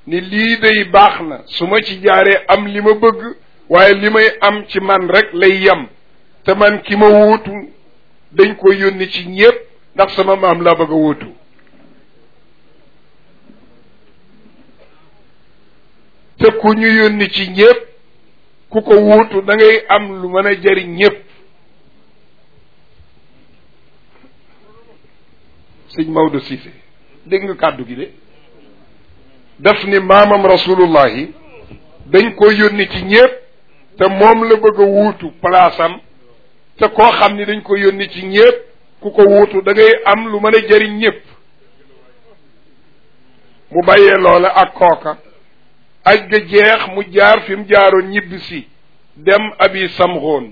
ni lii day baax na su ma ci jaaree am li ma bëgg waaye li may am ci man rek lay yem te man ki ma wuutu dañ ko yónni ci ñépp ndax sama maam laa bëgg a wuutu te ku ñu yónni ci ñépp ku ko wuutu da ngay am lu mën a jariñ ñépp sëñ Maodo Cissé dégg nga kàddu gi de daf ni maamam rasulullahi dañ ko yónni ci ñépp te moom la bëgg a wuutu palaasam te koo xam ni dañ ko yónni ci ñépp ku ko wuutu da ngay am lu mën a jariñ ñépp mu bàyyee loola ak kooka aj ga jeex mu jaar fi mu jaaroon ñibbi si dem abi samxoon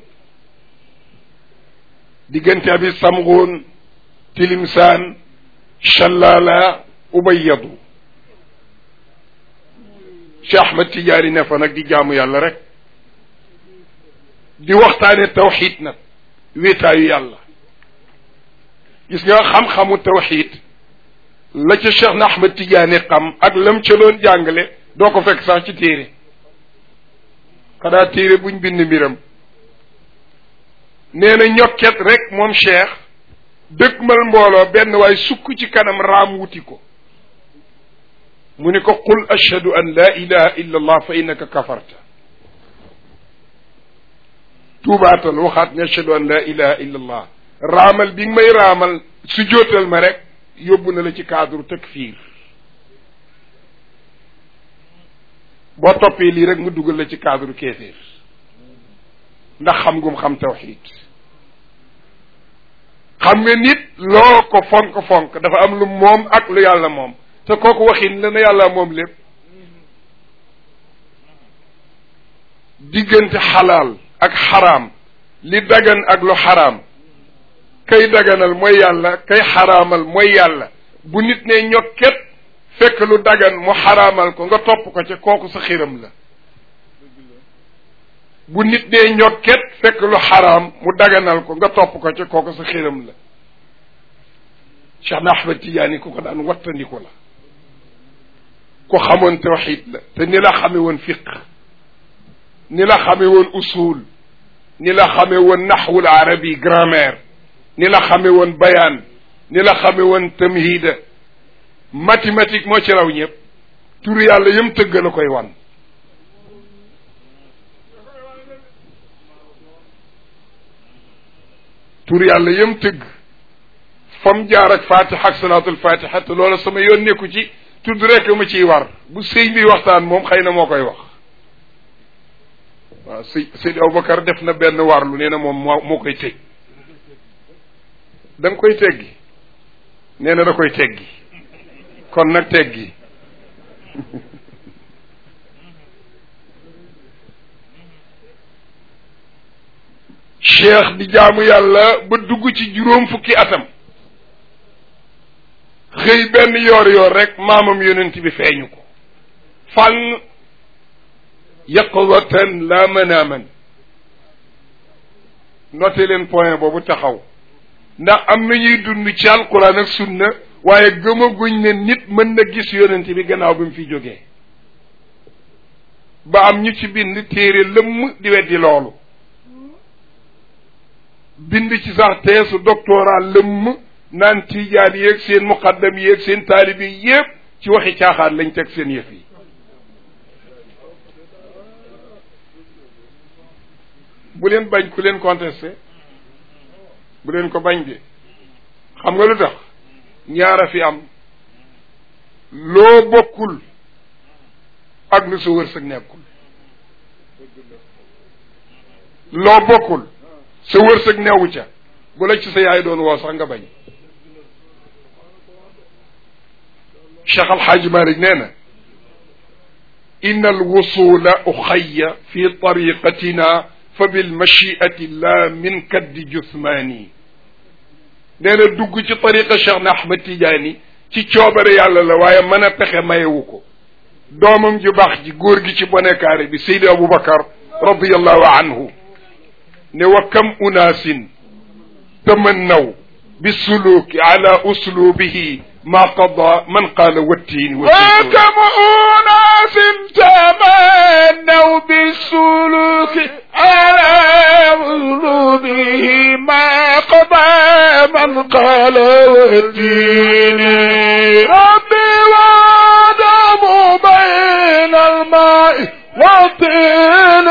diggante abi samxoon tilimsaan shallala ubayyadu Cheikh Ahmed Tidiane ne fa nag di jaamu yàlla rek di waxtaane tawxid nag wéetaayu yàlla gis nga xam-xamu tawxid la ca Cheikh na Ahmed Tidiane xam ak lam ca doon jàngale doo ko fekk sax ci téere xanaa téere buñ bind mbiram nee na ñokket rek moom cheikh dëkkmal mbooloo benn waay sukk ci kanam raam wuti ko mu ni ko qul ashhadu an la ilaha illa allah fa innaka kafarta tuubaatal waxaat ne ashhadu an la ilaha illa allah raamal bi nga may raamal su jootal ma rek yóbbu na la ci cadre takfir boo toppee lii rek mu dugal la ci cadre kéeféer ndax xam ngum xam tawxid xam nga nit loo ko fonk-fonk dafa am lu moom ak lu yàlla moom te kooku waxin la na yàlla moom lépp diggante xalaal ak xaraam li dagan ak lu xaraam kay daganal mooy yàlla kay xaraamal mooy yàlla bu nit ne ñokket fekk lu dagan mu xaraamal ko nga topp ko ca kooku sa xiram la bu nit dee ñokket fekk lu xaraam mu daganal ko nga topp ko ca kooku sa xiram la Cheikh na Ahmed Tidiane ku ko daan wattandiku la ku xamoon tawxid la te ni la xame woon fiq ni la xame woon usul ni la xame woon naxwul arabi grammaire ni la xame woon bayaan ni la xame woon tamhida mathématique moo ci raw ñëpp turu yàlla yëm tëgg la koy wan turu yàlla yëm tëgg fam jaar ak fatiha ak salaatul fatiha te loola sama yoon nekku ci tudd rek ma ciy war bu sëñ bi waxtaan moom xëy na moo koy wax waaw sëñ sëñ Aboubacar def na benn warlu nee na moom moo moo koy tëj da nga koy teggi nee na da koy teggi kon nag teggi cheikh di jaamu yàlla ba dugg ci juróom fukki atam xëy benn yoor yoor rek maamam yonent bi feeñu ko fànn yaqwatan la manaaman noté leen point boobu taxaw ndax am na ñuy dund ci alquran ak sunna waaye gëmaguñ ne nit mën na gis yonent bi gannaaw bi mu fi jógee ba am ñu ci bind téere lëmm di weddi loolu bind ci sax teesu doctorat lëmm naan tiijaan yéeg seen muqaddam yéeg seen taalibi yépp ci waxi caaxaan lañ teg seen yëf yi bu leen bañ ku leen contesté bu leen ko bañ de xam nga lu tax ñaara fi am loo bokkul ak lu sa wërsëg nekkul loo bokkul sa wërsëg newu ca bu la ci sa yaay doon woo sax nga bañ Cheikh Alxaaji Malik nee na inna alwusula uxaya fi tariqatina fa bilmachiati la min kaddi jusmaani nee na dugg ci tariqa Cheikh na Ahmad Tidiane ci coobare yàlla la waaye mën a pexe mayewu ko doomam ju baax ji góor gi ci bonekaare bi Seydi Aboubacar radiallahu anhu ne wa kam unaasin tamannaw bisuluki ala uslubihi ma qada man qaala wattiini wa kam unaasin والتين ربي وآدم بين الماء والطين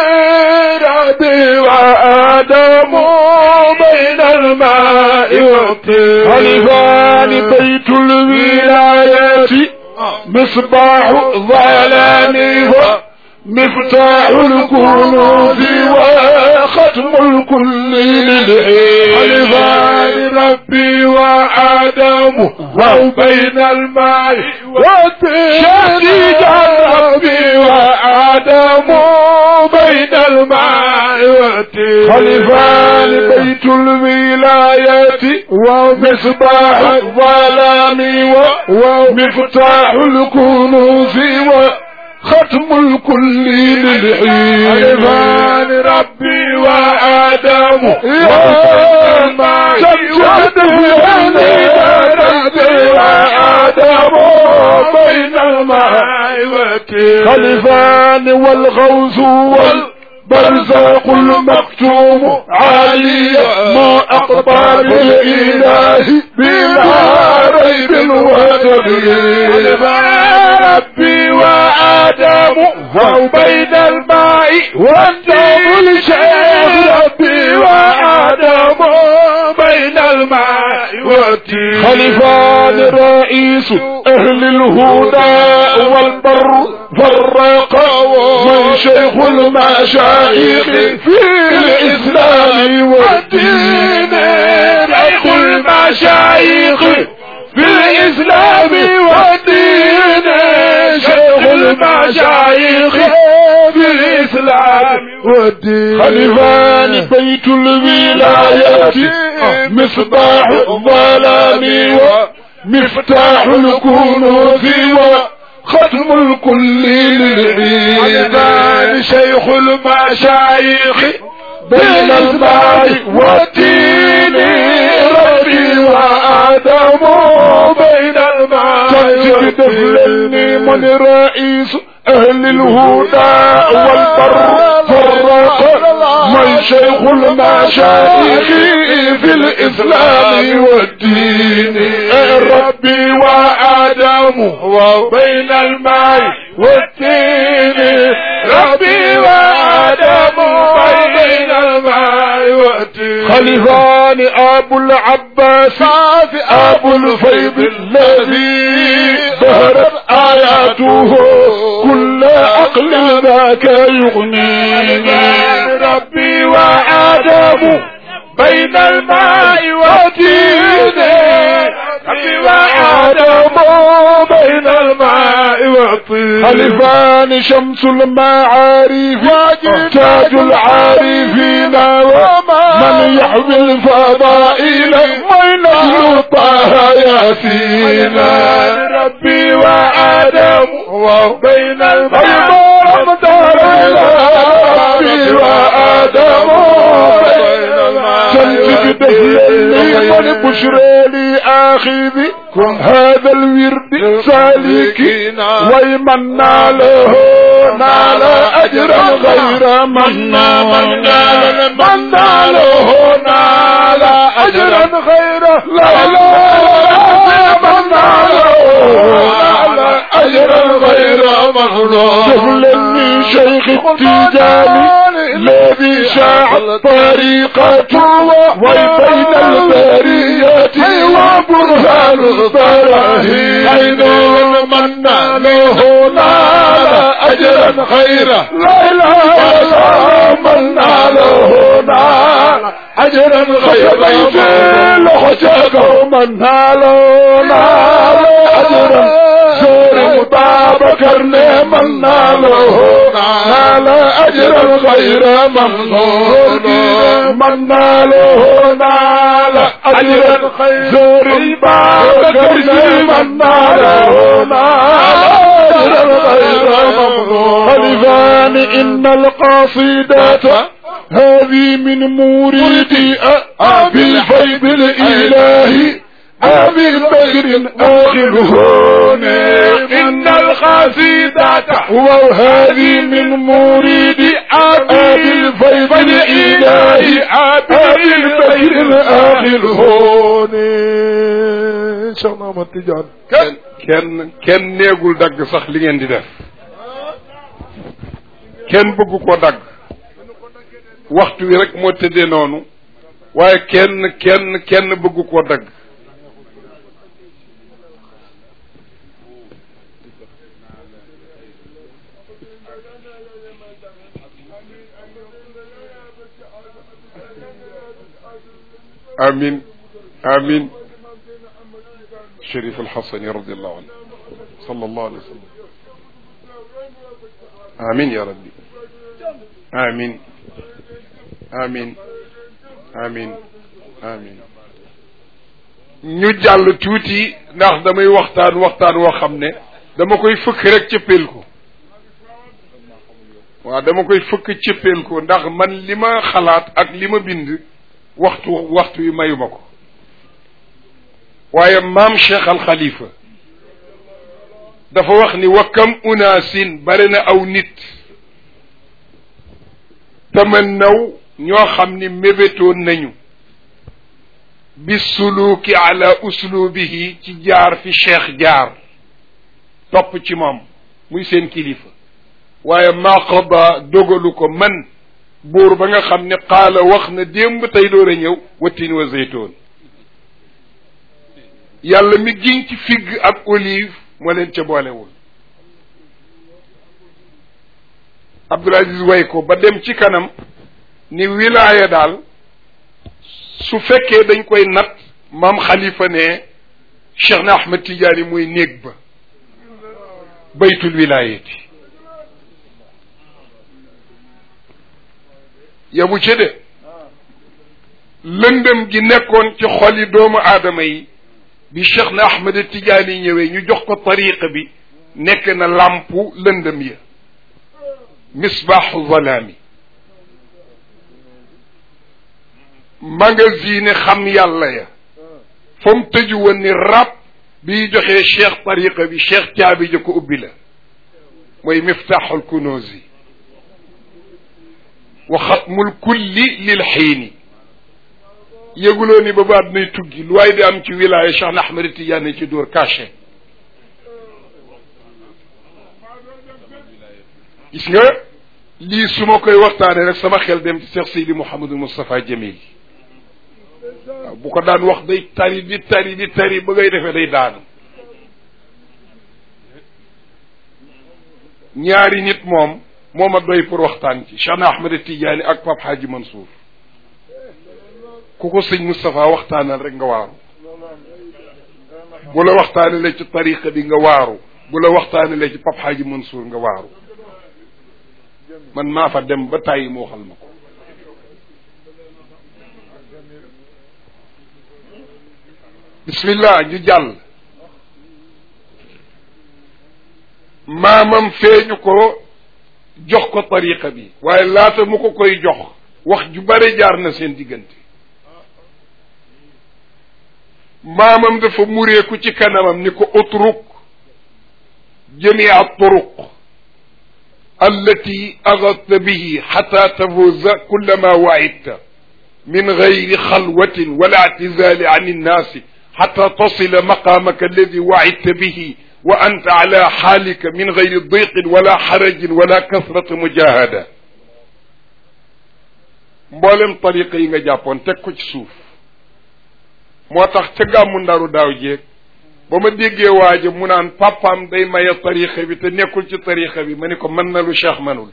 ربي وآدم بين الماء والطين خلفان بيت الولاية مصباح ظلامه مفتاح الكنوز وختم الكل للعين خلفان ربي وآدم وبين الماء والطين شديد ربي وآدم بين الماء والطين خلفان بيت الولاية ومصباح الظلام ومفتاح الكنوز وختم الكل للعين خلفان ربي وآدم يا الماء سجد ربي وآدم بين الماء والطين خلفان والغوث والبرزاق المكتوم عالية ما أقطع بالإله بلا ريب وتبيين ربي وآدم وبين الماء والطين شيخ ربي وآدم بين الماء والطين خلفان رئيس أهل الهدى والبر فرق من شيخ المشايخ في الإسلام والدين شيخ المشايخ في الإسلام والدين شيخ المشايخ في الإسلام والدين خلفان بيت الولاية مصباح الظلام ومفتاح الكنوز وختم الكل للعين خلفان شيخ المشايخ بين الماء والتين ربي وآدم بين الماء تمسك دفلني من رئيس أهل الهدى والبر فرق من شيخ المشايخ في الإسلام والدين ربي وآدم وبين الماء والتين ربي وآدم بين الماء والتين خلفان أبو العباس أبو الفيض الذي ظهرت آياته كل عقل ذاك يغنيني ربي وآدم بين الماء والتين ربي وآدم بين الماء والطين خلفان شمس المعارف تاج العارفين ومن يحوي الفضائل من طه ياسين ربي وآدم وبين الماء ربي وآدم تنتج دهلني من بشرى لي آخذي هذا الورد سالكي ومن ناله نال أجرا غير من من نال من ناله نال أجرا غير لا لا من ناله نال أجرا غير مغنون شغلني شيخ التجاني الذي شاع طريقته وبين البرية وبرهان البراهين أين من ناله نال أجرا خيرا لا إله إلا من ناله نال أجرا خيرا في لحجك من ناله نال أجرا زور مطابق من ناله نال أجرا غير ممنون من ناله نال أجرا زور مطابق من ناله نال أجرا غير ممنون خلفان إن القصيدة هذه من مريد أبي الفيض الإلهي أبي البكر آخره إن القصيدة وهذه من مريد أبي الفيض الإلهي أبي البكر آخره Cheikh na Ahmad Tidiane kenn kenn kenn néegul dagg sax li ngeen di def kenn bëgg ko dagg waxtu wi rek moo tëddee noonu waaye kenn kenn kenn bëgg koo dagg amin amin Chérif Alxasani radiallahu anhu sallallahu alayhi wa sallam amin ya rabbi amin amin amin amin ñu jàll tuuti ndax damay waxtaan waxtaan woo xam ne dama koy fëkk rek cëppeel ko waaw dama koy fëkk cëppeel ko ndax man li ma xalaat ak li ma bind waxtu waxtu wi mayuma ko waaye maam Cheikh Al Khalifa dafa wax ni wa kam unaasin bare na aw nit tamannaw ñoo xam ni mébétoon nañu bi suluki ala uslubihi ci jaar fi cheikh jaar topp ci moom muy seen kilifa waaye maa qada dogalu ko man buur ba nga xam ne qaala wax na démb tey door a ñëw wattin wa zeytoon yàlla mi giñ ci figg ak olive moo leen ca boolewul Abdul Aziz way ko ba dem ci kanam ni wilaaya daal su fekkee dañ koy nat maam xalifa ne Cheikh na Ahmed Tidiane mooy néeg ba baytul wilaayati yamu ci de lëndëm gi nekkoon ci xoli doomu aadama yi bi Cheikh na Ahmed Tidiane ñëwee ñu jox ko tariqa bi nekk na làmpu lëndëm ya misbaaxu zalaami magazine xam yàlla ya fa mu tëju woon ni rab biy joxee cheikh tariqa bi cheikh caabi ja ko ubbi la mooy miftaaxul kunuuzi wa xatmul kulli lil xiini yëguloo ni ba baat nay tuggi lu waay di am ci wilaaya cheikh na ahmad tidiane ci dóor caché gis nga lii su ma koy waxtaanee rek sama xel dem ci cheikh seydi mouhamadul moustapha jamil waaw bu ko daan wax day tari di tari di tari ba ngay defee day daanu ñaari nit moom moo ma doy pour waxtaan ci Cheikh na Ahmed Tidiane ak Pape Hadji Mansour ku ko sëñ Moustapha waxtaanal rek nga waaru bu la waxtaanalee ci tariqa bi nga waaru bu la waxtaanalee ci Pape Hadji Mansour nga waaru man maa fa dem ba tàyyi mu waxal ma ko bismillah ñu jàll maamam feeñu ko jox ko tariqa bi waaye laata mu ko koy jox wax ju bare jaar na seen diggante maamam dafa mureeku ci kanamam ni ko utruk jamia turuq allati agadta bihi xata tafuza kullama waidta min gayri xalwatin wala ictizali an innaasi حتى تصل مقامك الذي وعدت به وأنت على حالك من غير ضيق ولا حرج ولا كثرة مجاهدة mboolem tariqa yi nga jàppoon teg ko ci suuf moo tax ca gàmmu ndaru daaw jéeg ba ma déggee waaja mu naan papaam day maye tariqa bi te nekkul ci tariqa bi ma ni ko mën na lu cheikh manul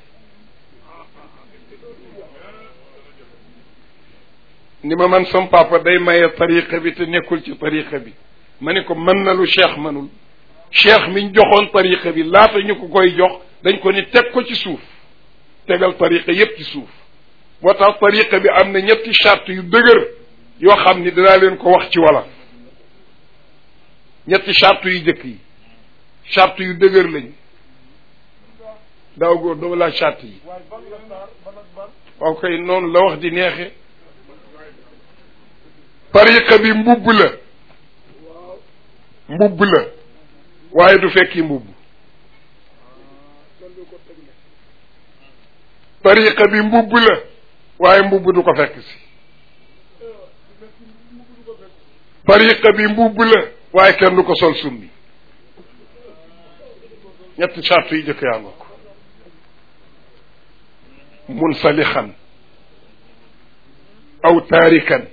ni ma man sam papa day maye tariqa bi te nekkul ci tariqa bi ma ni ko mën na lu cheikh manul cheikh miñ joxoon tariqa bi laata ñu ko koy jox dañ ko ni teg ko ci suuf tegal tariqa yépp ci suuf moo tax tariqa bi am na ñetti charte yu dëgër yoo xam ni dinaa leen ko wax ci wala ñetti charte yu jëkk yi charte yu dëgër lañ daaw góor dama laa charte yi waaw kay noonu la wax di neexe tariqa bi mbubb la mbubb la waaye du fekki mbubb tariqa bi mbubb la waaye mbubb du ko fekk si tariqa bi mbubb la waaye kenn du ko sol summi ñetti charte yi jëkk yaa nga ko munsalixan aw taarikan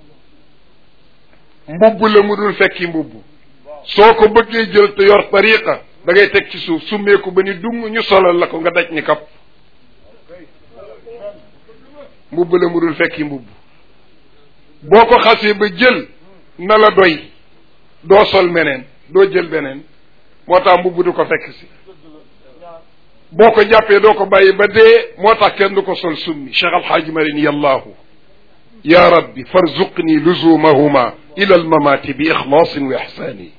mbubb la mu dul fekki mbubb soo ko bëggee jël te yor tariqa da ngay teg ci suuf summeeku ba ni dung ñu solal la ko nga daj ni kap mbubb la mu dul fekki mbubb boo ko xasee ba jël na la doy doo sol meneen doo jël beneen moo tax mbubb du ko fekk si boo ko jàppee doo ko bàyyi ba dee moo tax kenn du ko sol summi cheikh alxaaji marin yallahu ya rabbi farzuqni luzumahuma ila almamati bi ixlaasin wa ixsaani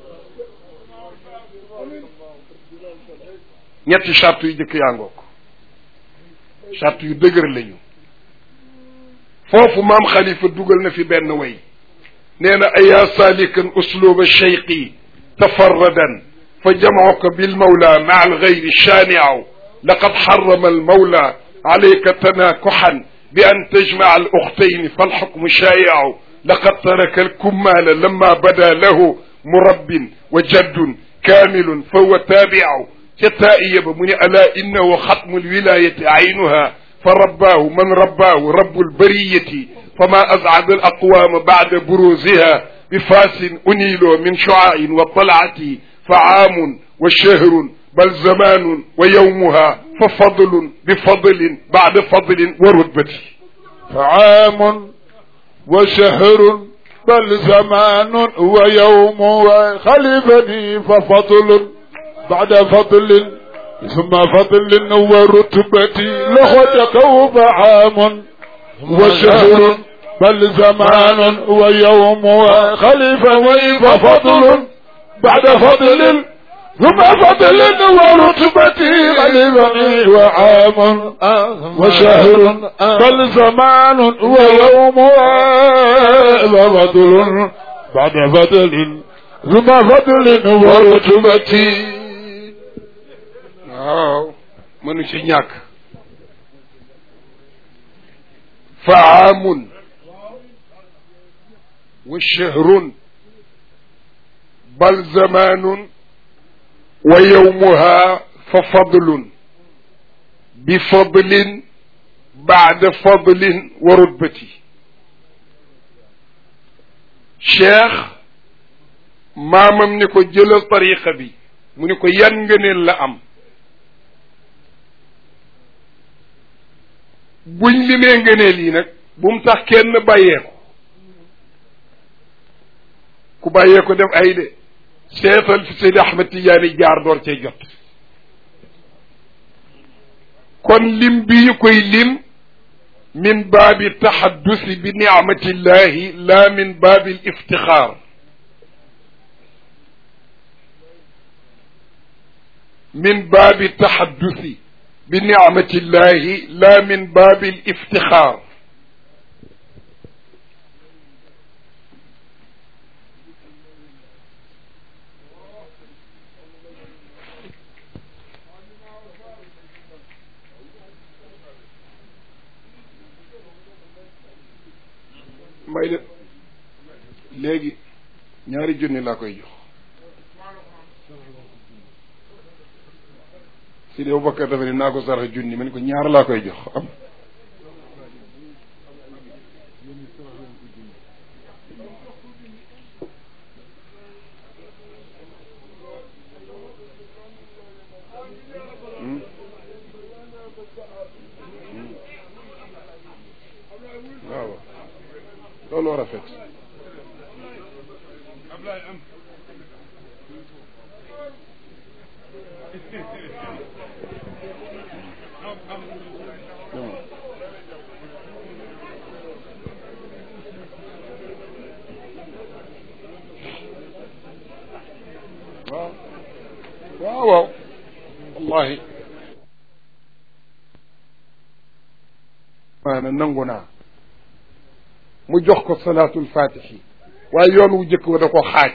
ñetti charte yu jëkk yaa ngoog charte yu dëgër lañu foofu maam xalifa dugal na fi benn way nee na ayaa saalikan usluba cheyqi tafarradan fa jamcuka bilmawla maa algayri shaanicu laqad xarama almawla alayka tanaakuxan bi an tajmaca aluxtayni falxukmu shaayicu laqad taraka alkummaala lama bada lahu murabbin wa jaddun kaamilun fa huwa taabicu ca taa'iya ba mu ne alaa innahu xatmu alwilaayati aynuha fa rabbaahu man rabbaahu rabbu albariyati fama azcada alaqwaama bacda buruuziha bifaasin uniiloo min shucaain wa talcati fa caamun wa shahrun bal zamaanun wa yawmuha fa fadlun bi fadlin bacda fadlin wa rutbati fa caamun wa shahrun bal zamaanun wa yawmuha xalifani fa fadlun bacda fadlin ثم فضل ورتبتي لخدك عام وشهر بل زمان ويوم وخليفة وفضل بعد فضل ثم فضل ورتبتي خليفني وعام وشهر بل زمان ويوم وفضل بعد فضل ثم فضل ورتبتي waaw mënu ci ñàkk fa aamun wa shahrun bal zamaanun wa yawmuha fa fadlun bi fadlin baada fadlin wa rutbati cheikh maamam ni ko jëlal tariqa bi mu ni ko yan ngëneel la am buñ limee ngëneel yi nag bu mu tax kenn bàyyeeku ku bàyyeeku def ay de seetal fi Seydi Ahmed Tidiane jaar door cee jot kon lim bi ñu koy lim min baabi taxaddusi bi nicmatillahi la min baabi liftixaar min baabi taxaddusi bi nicmatillahi la min baabi liftixaar may de léegi ñaari junni laa koy jox si dee Bakar dafa ne naa ko sarax junni ma ne ko ñaar laa koy jox am waaw loolu war a fekk waaw waaw waaw wallahi maana nangu naa mu jox ko salaatul fatixi waaye yoon wu jëkk wa da ko xaaj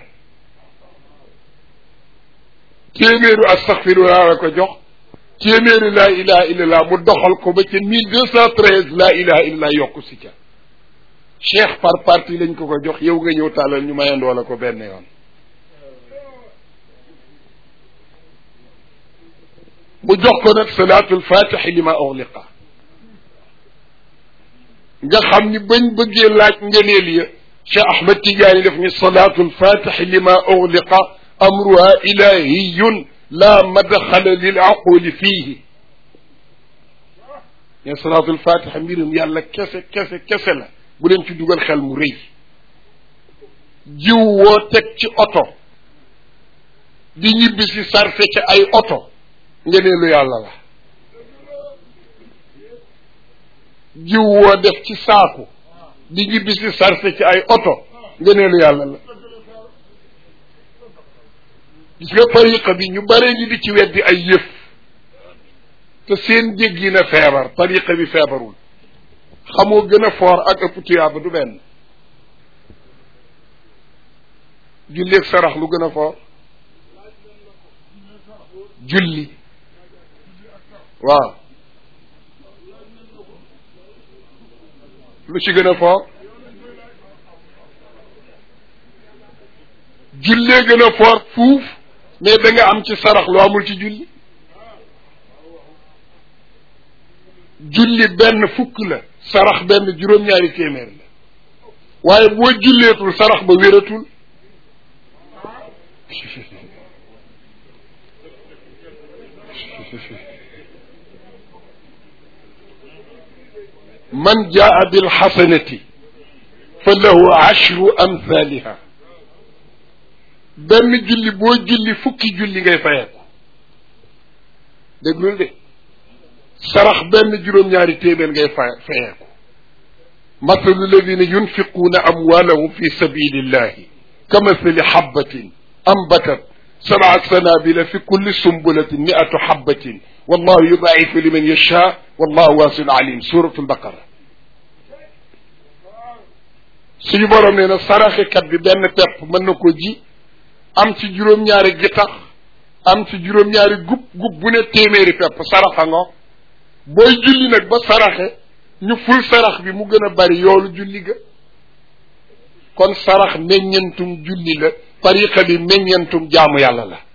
téeméeru astaxfirullah la ko jox téeméeru laa ilaha illallah mu doxal ko ba ca mille deux cent treize laa ilaha illallah yokku si ca cheikh par parti lañ ko ko jox yow nga ñëw tàllal ñu mayandoo la ko benn yoon mu jox ko nag salaatul fatixi li ma uxliqa nga xam ni bañ bëggee laaj ngëneel ya Cheikh Ahmed Tidiane def ni salaatul fatixi li ma uxliqa amruha ilahiyun la madxala lil aquli fiihi ne salaatul fatiha mbirum yàlla kese kese kese la bu leen ci dugal xel mu rëy jiw woo teg ci oto di ñibbi si sarfe ci ay oto ngeneelu yàlla la jiw woo def ci saaku di ñibbi si sarfe ci ay oto ngeneelu yàlla la gis nga tariqa bi ñu bare ñi di ci weddi ay yëf te seen jéggi na feebar tariqa bi feebarul xamoo gën a foor ak ëpp tuyaaba du benn julli ak sarax lu gën a foor julli waaw lu ci gën a foor jullee gën a foor fuuf mais da nga am ci sarax lu amul ci julli julli benn fukk la sarax benn juróom-ñaari téeméer la waaye boo julleetul sarax ba wératul man jaa bilxasanati fa lahu ashru amthaliha benn julli boo julli fukki julli ngay fayeeku déglul de sarax benn juróom-ñaari téeméer ngay fa fayeeku mathalu alladina yunfiquuna amwaalahum fi sabilillahi kamathali xabbatin ambatat sabaa sanabila fi kulli sumbulatin miatu xabbatin wallahu yudaifu liman yasha wallahu waasiun alim suratu albaqara suñu borom nee na saraxekat bi benn pepp mën na ko ji am ci juróom-ñaari gittax am ci juróom-ñaari gub gub bu ne téeméeri pepp saraxa ngo booy julli nag ba saraxe ñu ful sarax bi mu gën a bari yoolu julli ga kon sarax meññentum julli la tariqa bi meññentum jaamu yàlla la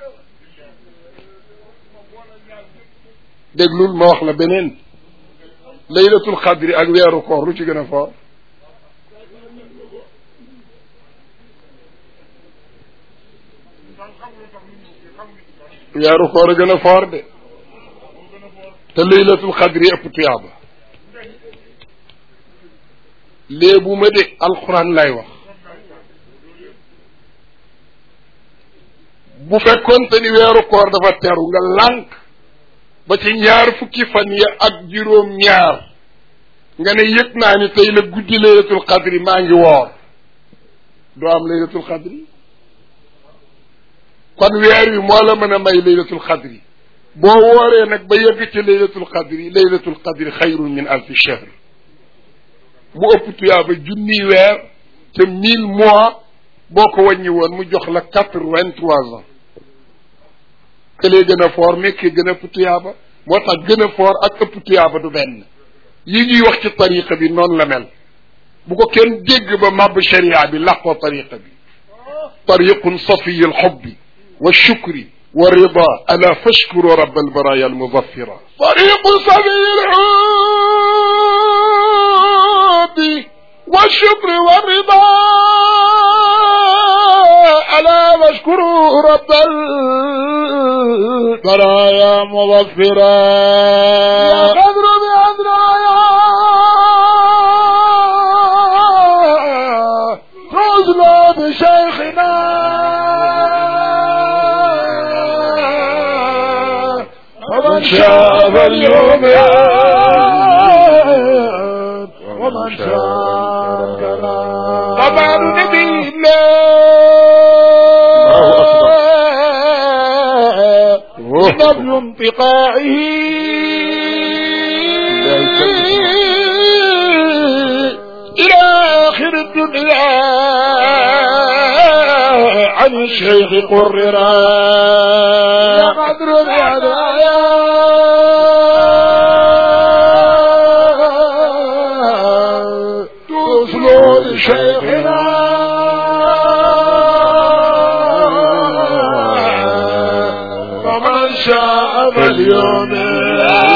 déglul ma wax la beneen laylatul xadri ak weeru koor lu ci gën a foor weeru koor a gën a foor de te laylatul xadri ëpp tuyaaba léebu ma de alxuraan lay wax bu fekkoonte ni weeru koor dafa teru nga lànk ba ci ñaar fukki fan ya ak juróom ñaar nga ne yëg naa ni tey la guddi laylatul xadri maa ngi woor doo am laylatul xadri kon weer wi moo la mën a may laylatul xadri boo wooree nag ba yegg ci laylatul qadri laylatul qadri xayrun min alfi shahr mu ëpp tuyaaba junni weer te mille mois boo ko wàññi woon mu jox la quatre vingt trois ans këlee gën a foor nekkee gën a ëpp tuyaaba moo tax gën a foor ak ëpp tuyaaba du benn yi ñuy wax ci tariqa bi noonu la mel bu ko kenn dégg ba màbb sharia bi làqoo tariqa bi tariqun safiyi alxubbi wa shukri والرضا ألا فاشكروا رب البرايا المظفرة طريق سبيل الحب والشكر والرضا ألا فاشكروا رب البرايا مظفرا يا قدر بأدرايا تزلى بشيخنا ومن شاء فليؤمن ومن شاء كلا طبعا نبي الله نبل انتقائه إلى آخر الدنيا عن الشيخ قررا يا قدر الهدايا توصلوا لشيخنا ومن شاء فليؤمن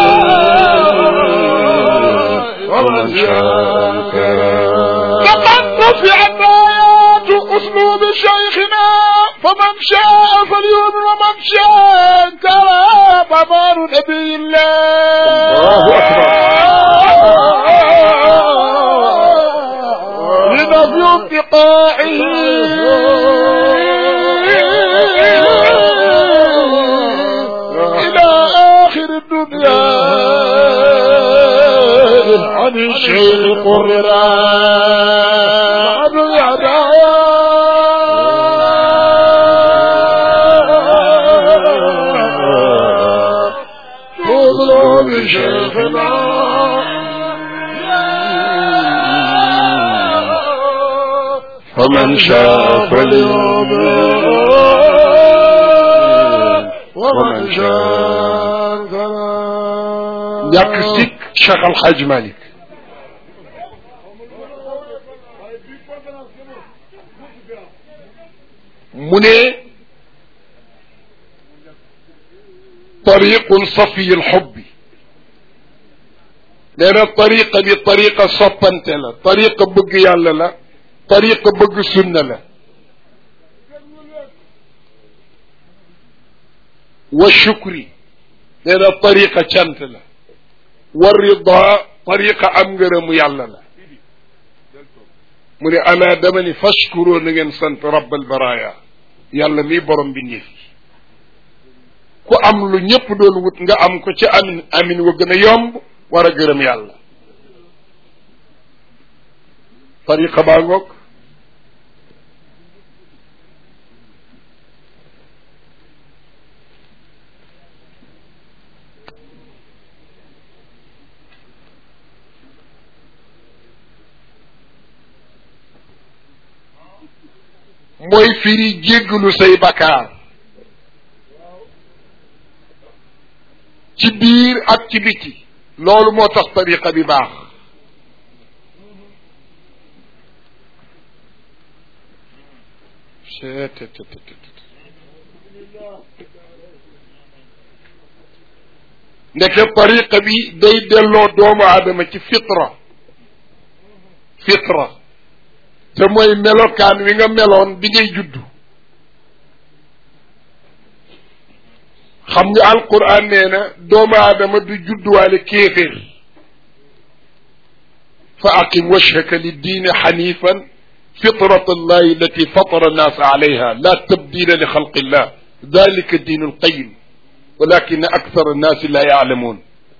ومن شاء لقد رفعت آيات أسلوب شيخنا فمن شاء فليؤمن ومن شاء ترى ضمان نبي الله لنفي انتقائه إلى آخر الدنيا عن الشيء قررا عن الأعداء خذوا بشيخنا فمن شاء فليؤمن ومن شاء فلا ñàkk sikk Cheikh Al Hadj Malick mu ne tariqun safiyul xubbi nee na tariqa bi tariqa soppante la tariqa bëgg yàlla la tariqa bëgg sunna la wa shukri nee na tariqa cant la wa rida tariqa am ngërëmu yàlla la mu ne ana dama ni fashkuroo na ngeen sant rabbal baraya yàlla mi borom bi ñëf ku am lu ñëpp doon wut nga am ko ci amin amin wa gën a yomb war a gërëm yàlla tariqa baa ngoog mooy firi jéggalu say bakkaar ci biir ak ci biti loolu moo tax tariqa bi baax ndeke tariqa bi day delloo doomu aadama ci fitra fitra te mooy melokaan wi nga meloon bi ngay juddu xam nga alquran nee na doomu aadama du judduwaale kéeféer fa aqim wajhaka liddiini xanifan fitrat allahi allati fatara annaasa alayha la tabdila li xalqi illah dalika diinu alqayim walakin akthar annaasi la yaalamuun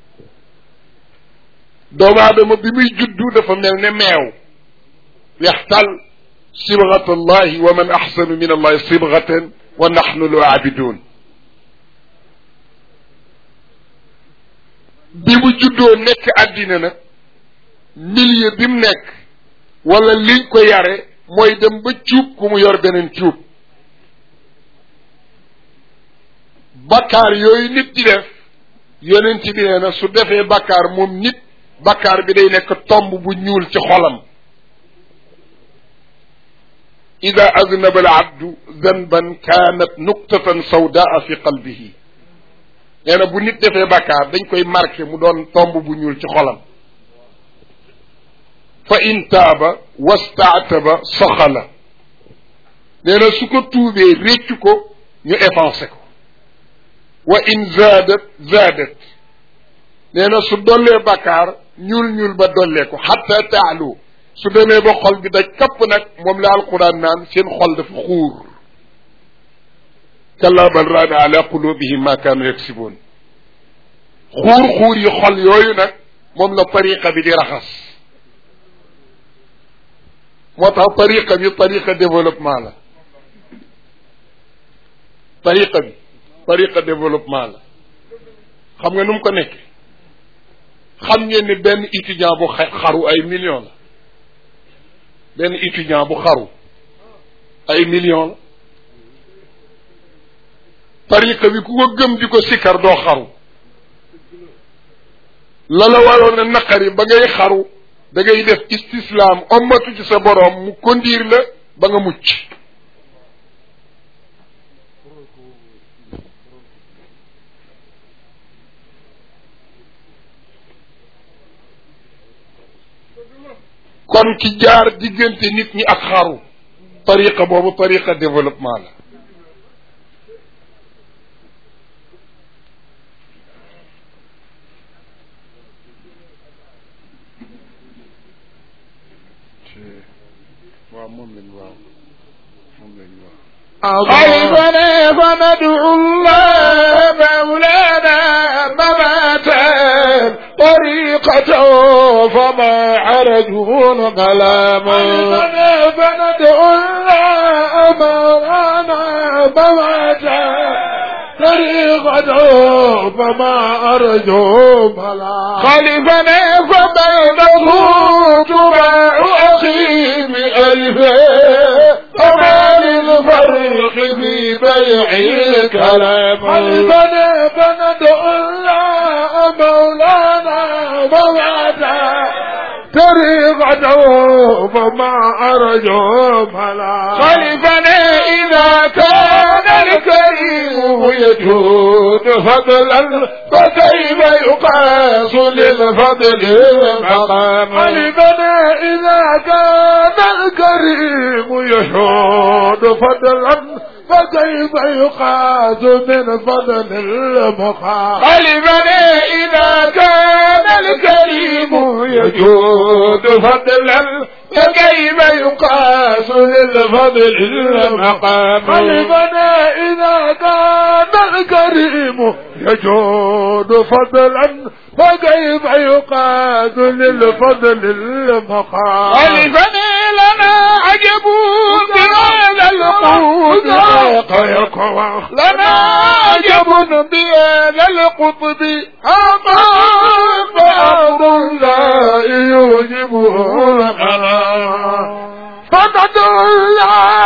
doomu aadama bi muy juddu dafa mel ne meew yaxtal sibgat allahi wa man axsanu min allahi sibgatan wa naxnu lu aabidun bi mu juddoo nekk àddina nag milieu bi mu nekk wala liñ ko yare mooy dem ba cuub ku mu yor beneen cuub bakkaar yooyu nit di def yonent bi nee na su defee bakkaar moom nit bakkaar bi day nekk tomb bu ñuul ci xolam ida aznaba al abdu zanban kaanat nuqtatan sawdaa fi qalbihi nee na bu nit defee bakkaar dañ koy marqué mu doon tomb bu ñuul ci xolam fa in taaba wastaataba soxala nee na su ko tuubee réccu ko ñu effacé ko wa in zaadat zaadat nee na su dollee bakkaar ñuul ñuul ba dollee ko xatta taalu su demee ba xol bi daj kapp nag moom la alquran naan seen xol dafa xuur kalla bal raana ala qulubihim ma kaanu yaksiboon xuur xuur yi xol yooyu nag moom la tariqa bi di raxas moo tax tariqa bi tariqa développement la tariqa bi tariqa développement la xam nga nu mu ko nekke xam ngeen ni benn étudiant bu xaru ay millions la benn étudiant bu xaru ay millions la tariqa bi ku ko gëm di ko sikkar doo xaru la la waroon a naqari ba ngay xaru da ngay def istislaam ommatu ci sa boroom mu kondiir la ba nga mucc kon ki jaar diggante nit ñi ak xaru tariqa boobu tariqa développement la waaw moom lañ waaw moom lañ waaw أيضا فندعو الله مولانا مماتا طريقته فما عرجون كلاما أيضا فندعو الله مولانا مماتا طريقته فما أرجو بلا خلفنا فبينه تباع أخي بألفين وما للفرق في بيع الكلام خلفنا فندعو الله مولانا موعدا طريقته فما أرجو بلا خلفنا إذا كان الكريم يجود فضلا فكيف يقاس للفضل المقام خلفنا إذا كان الكريم يشود فضلا فكيف يقاس من فضل المقام خلفنا إذا كان الكريم يجود فضلا فكيف يقاس للفضل المقام خلفنا إذا كان الكريم يجود فضلا فكيف يقاس للفضل المقام خلفنا لنا عجب بهذا القوت لنا عجب بهذا القطب أمام بعض لا يوجبه القرار فقد الله